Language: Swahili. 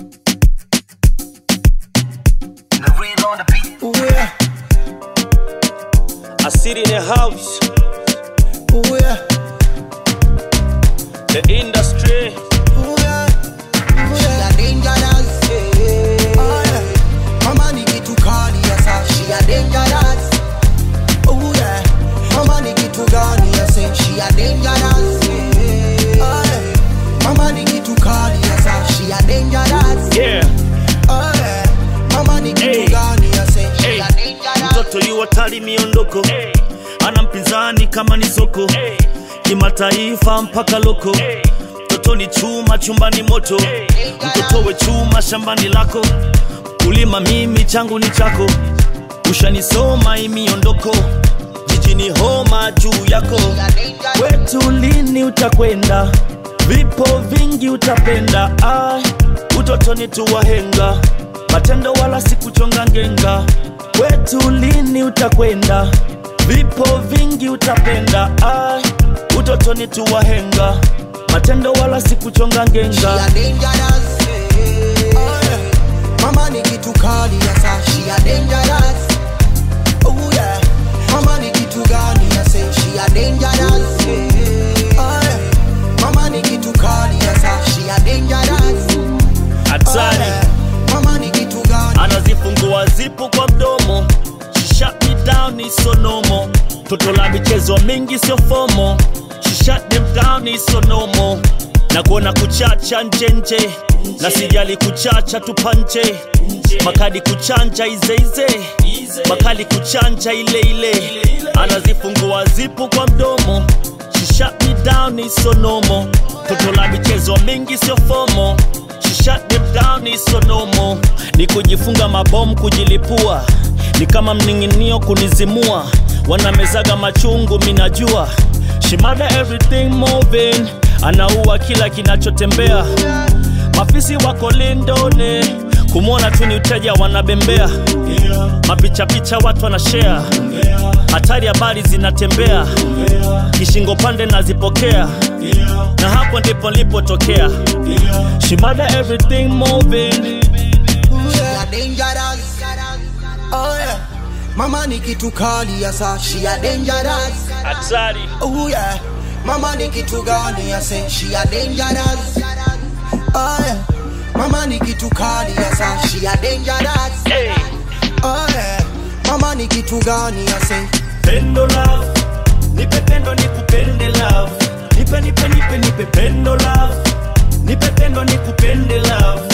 The real on the beat. Ooh yeah, I sit in the house, ooh yeah, the industry. ooh yeah, ooh yeah. She a dangerous. Oh yeah, mama ni kitu kali ya sa. She a dangerous. Ooh yeah, mama ni kitu gani ya say. She a dangerous. Oh yeah, mama ni kitu kali ya sa. She a dangerous. Yeah, Oh yeah, mama ni kitu Hey. gani ya say. She Hey. a dangerous. mtoto yu hatari miondoko, ana mpinzani kama ni soko, kimataifa mpaka loko. Mtoto ni chuma chumbani moto, mtoto we chuma shambani lako. Kulima mimi changu ni chako, ushanisoma hii miondoko, jijini homa juu yako. Kwetu lini utakwenda? Vipo vingi utapenda. Ai, utotoni tu wahenga, matendo wala sikuchonga ngenga. Kwetu lini utakwenda? Vipo vingi utapenda. Ai, utotoni tu wahenga, matendo wala sikuchonga She ngenga. a dangerous. Oh yeah. Mama ni kitu kali ya sa. She a dangerous. Oh yeah. Mama ni kitu gani ya say. She a dangerous. Oh yeah. Mama ni kitu kali ya sa. She a dangerous. Oh Hatari yeah. Mama ni kitu gani? anazifungua zipu kwa mdomo She shut me down ni sonomo toto la michezo mingi sio fomo She shut them down ni sonomo na kuona kuchacha njenje na sijali kuchacha tupanje makadi kuchanja izeize makali kuchanja ile ile anazifungua zipu kwa mdomo She shut me down ni sonomo toto la michezo mingi sio fomo She shut them down ni sonomo ni kujifunga mabomu kujilipua ni kama mning'inio kunizimua wanamezaga machungu minajua shimada everything moving anaua kila kinachotembea mafisi wako lindone kumwona tu ni uteja wanabembea mapichapicha watu wanashare hatari habari zinatembea kishingo pande nazipokea na hapo ndipo nilipotokea shimada everything moving She a dangerous. Oh yeah. Mama ni kitu kali ya sa. She a dangerous. hatari Oh yeah, mama ni kitu gani ya say she a dangerous. Oh yeah, mama ni kitu kali ya sa she a dangerous. hey. Oh yeah, mama ni kitu gani ya say. pendo love nipe pendo nikupende love nipe nipe nipe nipe pendo love nipe pendo nikupende love